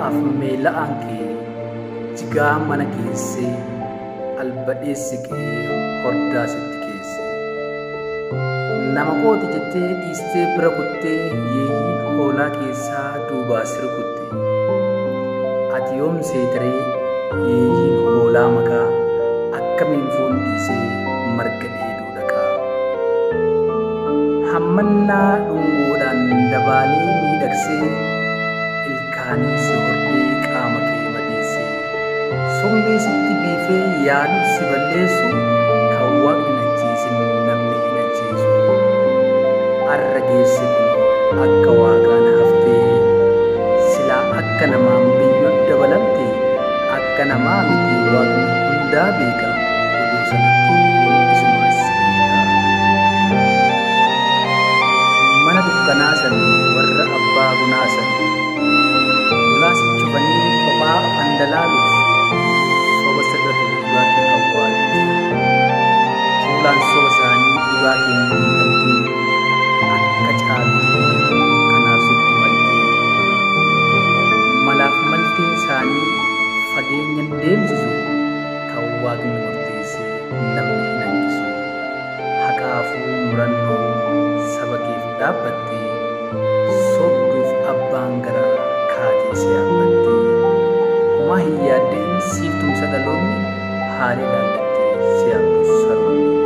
ba'aaf meela'aan kee jigaa mana keessee albadheessi kee hordaa sitti keesse nama kooti jettee dhiistee bira kuttee yeeyyiin hoolaa keessaa duubaa sirkutte ati yoom seetaree yeeyyiin hoolaa makaa akkamiin foon dhiisee marga dheeduu dhaqaa hammannaa dhungoodhaan dabaalee miidhagsee ilkaanii si hordee qaama kee madeessee somnii sitti biifee yaadu si balleessu kan waaqni ajjeesin namni hin ajjeesu arra geesse kun akka waaqaan haftee silaa akka namaan biyyoon dabalamte akka namaa miti waaqni hundaa beeka oduu sanatti isumas beeka mana dukkanaa san warra abbaa bunaa san ulaas cufanii kophaa fandalaaluuf soba sirratu dhugaatii awwaaluuf fuulaan soba isaanii dhugaatiin diigamtii akka caaltuu kanaaf sitti maltee malaaf malteen isaanii fageenyan deemsisu kan waaqni murteesse namni hin hanqisu haqaafuu murannoon saba keef dhaabbattee sobduuf abbaan garaa kaatee si yaabbattee homaa hin yaaddeen siif tumsa dhaloonni haala ilaallattee si yaabdus saroonni